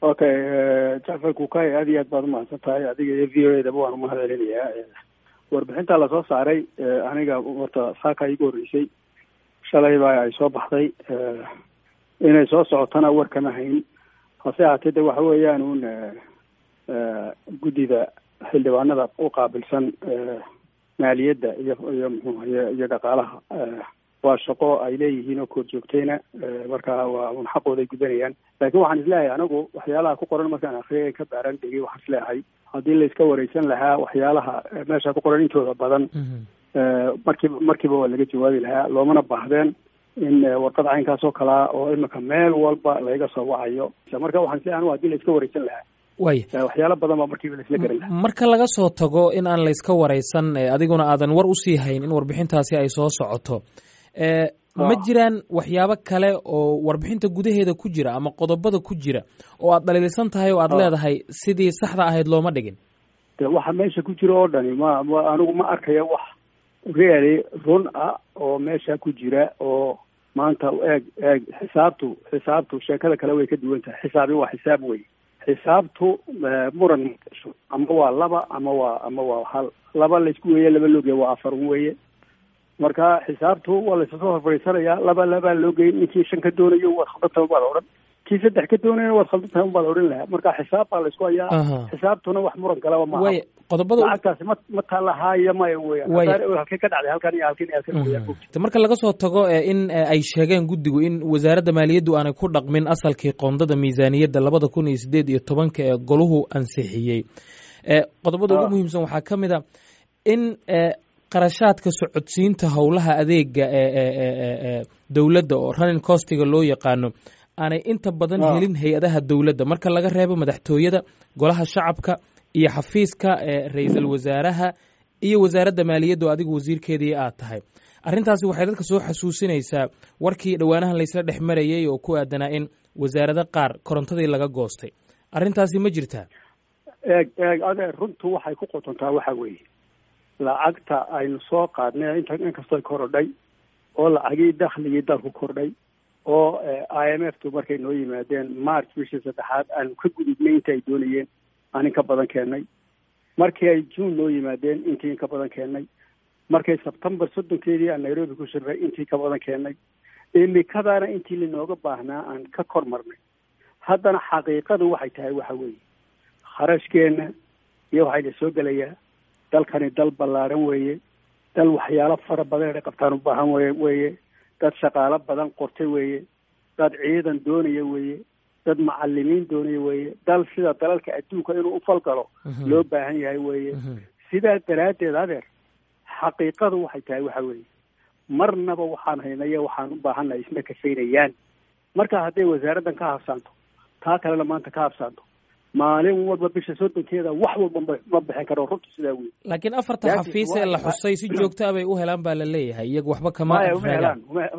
okay jacfar kukay aad iyo aad baad umahadsan tahay adiga iyo v o edaba waan umahad celinayaa warbixinta lasoo saaray aniga horta saaka igu horreysay shalay baa ay soo baxday inay soo socotana war kama hayn hase haatee de waxa weeyaan un guddida xildhibaanada u qaabilsan maaliyadda iyo iyo mxuu iyo iyo dhaqaalaha waa shaqo ay leeyihiin oo koor joogtayna marka waa un xaqooday gudanayaan laakiin waxaan isleeyahay anigu waxyaalaha ku qoran markaan akriyay ka baaran dhigay waxaan isleeyahay haddii la iska wareysan lahaa waxyaalaha meesha ku qoran intooda badan markiiba markiiba waa laga jawaabi lahaa loomana baahdeen in warqad caynkaas oo kalea oo imika meel walba laga soo wacayo marka waxaan isleeyahay anigu hadii la iska wareysan lahaa waya waxyaalo badan baa markiiba laisla garan lahaa marka laga soo tago in aan layska wareysan adiguna aadan war usii hayn in warbixintaasi ay soo socoto ma jiraan waxyaabo kale oo warbixinta gudaheeda ku jira ama qodobada ku jira oo aad dhaliilsan tahay oo aad leedahay sidii saxda ahayd looma dhigin de waxa meesha ku jira oo dhani ma ma anigu ma arkaya wax really run ah oo meesha ku jira oo maanta eeg eeg xisaabtu xisaabtu sheekada kale way ka duwan tahay xisaabi waa xisaab wey xisaabtu muran magasho ama waa laba ama waa ama waa hal laba laysku weeye laba loogeya waa afar weye marka xisaabtu waa laysasoo horfadhiisanayaa laba labaa loo geyay ninkii shan ka doonayo waad khaldantahay unbaad odhan kii saddex ka doonayana waad khaldantahay unbaad odhan lahaa marka xisaab baa laysku hayaa xisaabtuna wax muran galaba maaha way qodobada lacagtaasi ma ma taalahaaya maya weyaan halkay ka dhacday halkan iyo halkan iyo halkan weyaan marka laga soo tago in ay sheegeen guddigu in wasaaradda maaliyaddu aanay ku dhaqmin asalkii qoondada miisaaniyadda labada kun iyo sideed iyo tobanka ee goluhu ansixiyey qodobada ugu muhiimsan waxaa ka mid a in qarashaadka socodsiinta howlaha adeega ee dowladda oo running costiga loo yaqaano aanay inta badan helin hay-adaha dowladda marka laga reebo madaxtooyada golaha shacabka iyo xafiiska ra-iisul wasaaraha iyo wasaaradda maaliyadda oo adigu wasiirkeedii aad tahay arrintaasi waxay dadka soo xasuusinaysaa warkii dhowaanahan laysla dhex marayay oo ku aadanaa in wasaarado qaar korontadii laga goostay arrintaasi ma jirtaa eeg eeg ade runtu waxay ku qotontaa waxa weeye lacagta aynu soo qaadnay inta inkastoo korodhay oo lacagii dakhligii dalku kordhay oo i m f tu markay noo yimaadeen march bishii saddexaad aanu ka gudubnay inta ay doonayeen aan in ka badan keennay markii ay june noo yimaadeen intii in ka badan keennay markay sebtembar soddonkeedii aan nairobi ku shirnay intii ka badan keennay imikadaana intii linooga baahnaa aan ka kor marnay haddana xaqiiqadu waxay tahay waxa weeye kharashkeenna iyo waxayna soo gelayaa dalkani dal ballaaran weeye dal waxyaalo fara badan inay qabtaan u baahan weye weeye dad shaqaalo badan qortay weeye dad ciidan doonaya weeye dad macalimiin doonaya weeye dal sida dalalka adduunka inuu ufalgalo loo baahan yahay weeye sidaa daraaddeed adeer xaqiiqadu waxay tahay waxa weeye marnaba waxaan haynaya waxaan u baahannahay isma kafaynayaan marka hadday wasaaraddan ka habsaanto taa kalena maanta ka habsaanto maalin walba bisha soddonkeeda wax walba ma bixin karo runta sidaa wey laakiin afarta xafiis ee la xusay si joogtaa bay u helaan baa la leeyahay iyaga waxba kama maya uma helaan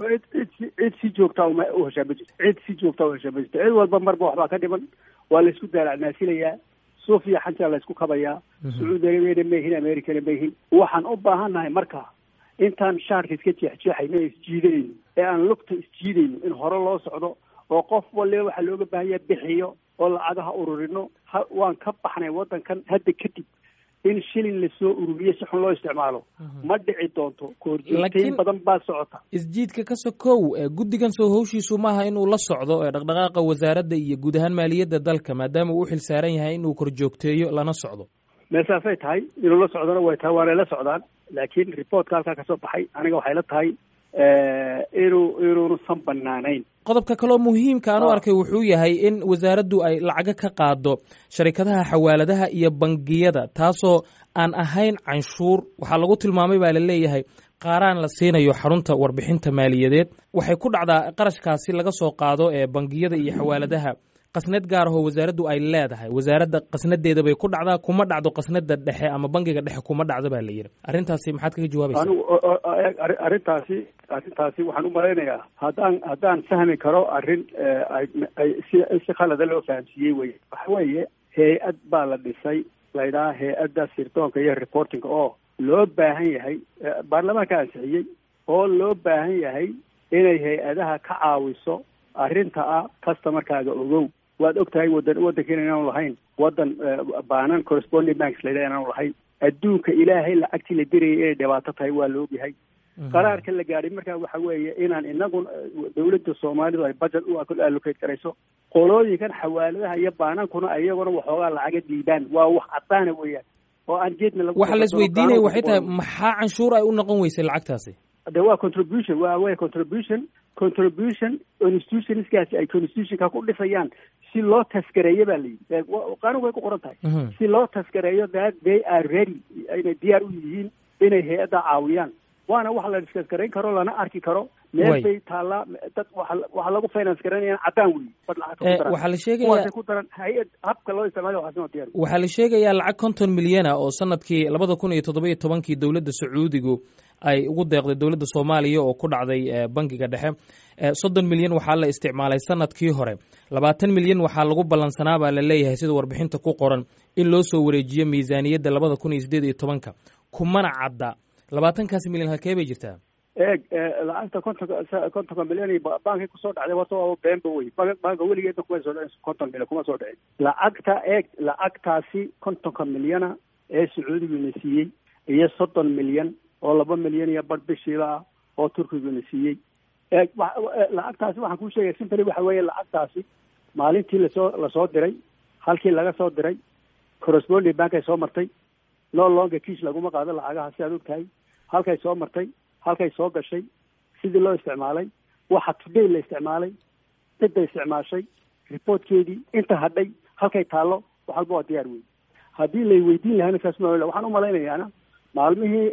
cid si joogtaa uma u heshaa ma jirto cid si joogtaa u heshaa ma jirto cid walba marba waxbaa ka dhiman waa laysku daalacnaasilayaa suufiya xanjaa laysku kabayaa sacuudi arabiyana mayhin americana mayhin waxaan u baahannahay marka intaan shaarka iska jeexjeexayno ee isjiidayno ee aan lugta isjiidayno in hore loo socdo oo qof waliba waxaa looga baahan yaha bixiyo oo lacagaha ururino ha waan ka baxnay waddankan hadda kadib in shilin lasoo ururiyo si xun loo isticmaalo ma dhici doonto koorjoogtayn badan baa socota isjiidka ka sokow guddigan soo howshiisu maaha inuu la socdo dhaqdhaqaaqa wasaaradda iyo guud ahaan maaliyadda dalka maadaama uu u xil saaran yahay inuu korjoogteeyo lana socdo meesaasay tahay inuu la socdona way tahay waanay la socdaan laakiin reportka halkaa kasoo baxay aniga waxay la tahay inuu inuunusan banaanayn qodobka kaloo muhiimka aan u arkay wuxuu yahay in wasaaraddu ay lacago ka qaado sharikadaha xawaaladaha iyo bangiyada taasoo aan ahayn canshuur waxaa lagu tilmaamay baa la leeyahay qaaraan la siinayo xarunta warbixinta maaliyadeed waxay ku dhacdaa qarashkaasi laga soo qaado ee bangiyada iyo xawaaladaha qasnad gaar ahoo wasaaraddu ay leedahay wasaaradda qasnadeeda bay ku dhacdaa kuma dhacdo qasnada dhexe ama bangiga dhexe kuma dhacdo baa la yidhi arrintaasi maxaad kaga jawaabaysaa anigu arrintaasi arrintaasi waxaan u malaynayaa haddaan haddaan fahmi karo arrin ay si si khalada loo fahamsiiyey wey waxa weeye hay-ad baa la dhisay laydhaha hay-adda sirdoonka iyo reportinga oo loo baahan yahay baarlamaanka ansixiyey oo loo baahan yahay inay hay-adaha ka caawiso arrinta ah customarkaaga ogow waad og tahay wadan waddankeena inaanu lahayn waddan baanan corresponding banks la yidhaha inaanu lahayn adduunka ilaahay lacagtii la dirayay inay dhibaato tahay waa la ogyahay qaraarka la gaadhay markaa waxa weeye inaan inagu dawladda soomaalidu ay budget u allocate garayso qolooyinkan xawaaladaha iyo baanankuna iyaguna waxoogaa lacaga diidaan waa wax cadaana weeyaan oo aan geedna lagu waxa la isweydiinaya waxay tahay maxaa canshuur ay u noqon weysay lacagtaasi de waa contribution waa way contribution contribution institutionskaasi ay constitutionka ku dhisayaan si loo taskareeyo baa layidhi qaanugu way ku qoran tahay si loo taskareeyo that they are ready inay diyaar u yihiin inay hay-adda caawiyaan waana wax la diskas garayn karo lana arki karo meel bay taallaa dad waxa lagu finance garanayaan caddaan weyi bad lacagta waxaa la sheegaya ku daran hay-ad habka loo isticmaalo waxaasnoo diyaar waxaa la sheegayaa lacag konton milyana oo sanadkii labada kun iyo toddoba iyo tobankii dowladda sacuudigu ay ugu deeqday dowladda soomaaliya oo ku dhacday bangiga dhexe soddon milyan waxaa la isticmaalay sanadkii hore labaatan milyan waxaa lagu ballansanaa baa la leeyahay sida warbixinta ku qoran in loo soo wareejiyo miisaaniyadda labada kun iyo siddeed iyo tobanka kumana cadda labaatankaasi milyan halkee bay jirtaa eeg lacagta kontonka kontonka milyan bankay kusoo dhacday wato beenba wey banka weligeedna kuma soo dhicin konton milyan kuma soo dhicin lacagta eeg lacagtaasi kontonka milyana ee sacuudiguna siiyey iyo soddon milyan oo laba milyan iyo bar bishiiba ah oo turkiguna siiyey eeg lacagtaasi waxaan kuu sheegaya simply waxa weeye lacagtaasi maalintii lasoo lasoo diray halkii laga soo diray corresponding bank ay soo martay no longa kiis laguma qaado lacagaha si aad og tahay halkay soo martay halkay soo gashay sidii loo isticmaalay waxa today la isticmaalay cidda isticmaashay reportkeedii inta hadhay halkay taallo wax walba waa diyaar wey haddii lay weydiin lahaa markaas ma waxaan umalaynayaana maalmihii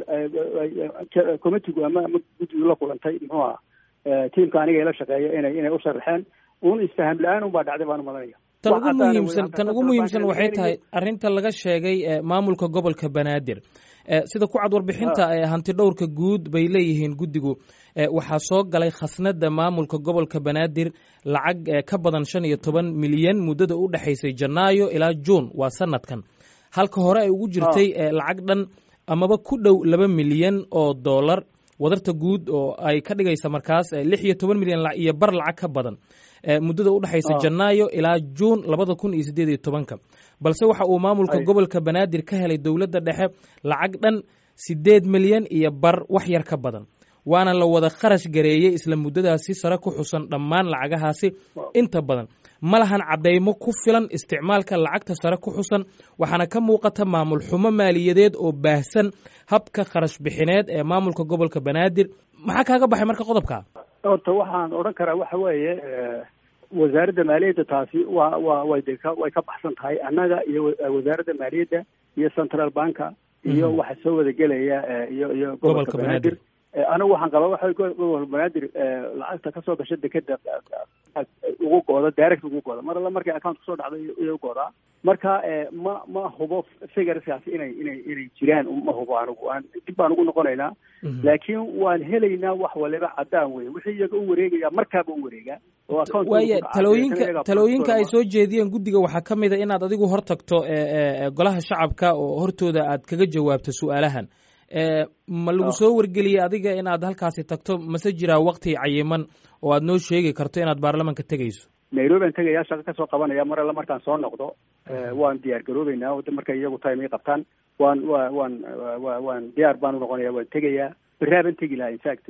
committigu ama ama guddigu la kulantay muxuu aha tiamka aniga ila shaqeeya inay inay u sharaxeen un isfaham la-aan unbaa dhacday baan umalanaya tan ugu muhiimsan tan ugu muhiimsan waxay tahay arrinta laga sheegay maamulka gobolka banaadir sida ku cad warbixinta hanti dhowrka guud bay leeyihiin guddigu waxaa soo galay khasnada maamulka gobolka banaadir lacag ka badan shan iyo toban milyan muddada u dhexaysay janaayo ilaa juun waa sanadkan halka hore ay ugu jirtay lacag dhan amaba ku dhow laba milyan oo dollar wadarta guud oo ay ka dhigaysa markaas lix iyo toban milyan iyo bar lacag ka badan muddada u dhexaysa janaayo ilaa juun labada kun iyo siddeed iyo tobanka balse waxa uu maamulka gobolka banaadir ka helay dowladda dhexe lacag dhan siddeed milyan iyo bar wax yar ka badan waana la wada kharash gareeyey isla muddadaasi sare ku xusan dhammaan lacagahaasi inta badan ma lahan caddaymo ku filan isticmaalka lacagta sare ku xusan waxaana ka muuqata maamul xumo maaliyadeed oo baahsan habka kharash bixineed ee maamulka gobolka banaadir maxaa kaaga baxay marka qodobka horta waxaan odhan karaa waxa weeye wasaaradda maaliyadda taasi waa waa way de ka way ka baxsan tahay annaga iyo wasaaradda maaliyadda iyo central banka iyo waxa soo wada gelaya iyo iyo gobolka banaadir anigu waxaan qabaa waxa gobolka banaadir lacagta kasoo gasha dekeda ugu gooda direct ugu gooda mar alla markay account kusoo dhacday iyo u goodaa marka ma ma hubo figureskaasi inay inay inay jiraan ma hubo anigu aan dib baan ugu noqonaynaa laakiin waan helaynaa wax waliba caddaan wey wixii iyaga u wareegaya markaaba u wareegaa waaya talooyinka talooyinka ay soo jeediyeen guddiga waxaa ka mid a inaad adigu hor tagto golaha shacabka oo hortooda aad kaga jawaabto su-aalahan ma lagu soo wargeliyey adiga inaad halkaasi tagto mase jiraa wakti cayiman oo aad noo sheegi karto inaad baarlamanka tegayso nairobi aan tegayaa shaqo kasoo qabanaya mar alla markaan soo noqdo waan diyaar garoobeynaa markay iyagu time ii qabtaan waan wa waan wa waan diyaar baan unoqonaya waan tegayaa beraaban tegi lahaa infact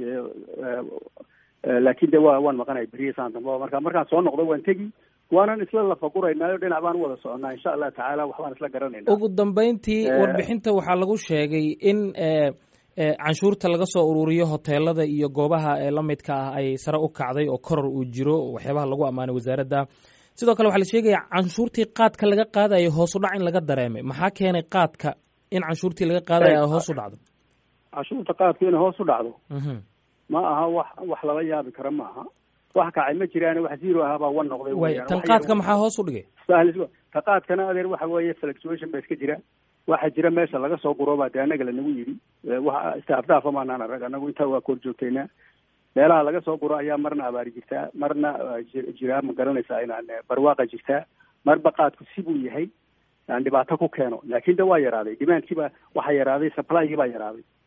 laakin de wa waan maqanaya beriya saan dambe marka markaan soo noqdo waan tegi waanan isla lafaguraynaayo dhinac baan u wada soconaa insha allah tacaala waxbaan isla garanayna ugu dambeyntii warbixinta waxaa lagu sheegay in canshuurta laga soo ururiyo hoteelada iyo goobaha la midka ah ay sare u kacday oo koror uu jiro waxyaabaha lagu ammaanay wasaaradda sidoo kale waxaa la sheegaya canshuurtii qaadka laga qaadayo hoos u dhac in laga dareemay maxaa keenay qaadka in canshuurtii laga qaadayo ay hoos u dhacdo canshuurta qaadku inay hoos u dhacdo ma aha wax wax lala yaabi karo ma aha wax kacay ma jiraan wax zero ahaa baa wan noqday way tan qaadka maxaa hoos u dhigay ta qaadkana adeer waxa weeye fluctuation ba iska jira waxaa jira meesha laga soo guroobaa dee annaga lanagu yidhi waxa istaafdaafa maanaan arag annagu intaa waa kor joogtaynaa meelaha laga soo guro ayaa marna abaari jirtaa marna jiraa ma garanaysaa inaan barwaaqa jirtaa marba qaadku sibuu yahay aan dhibaato ku keeno laakin de waa yaraaday demandkiiba waxaa yaraaday supplygi baa yaraaday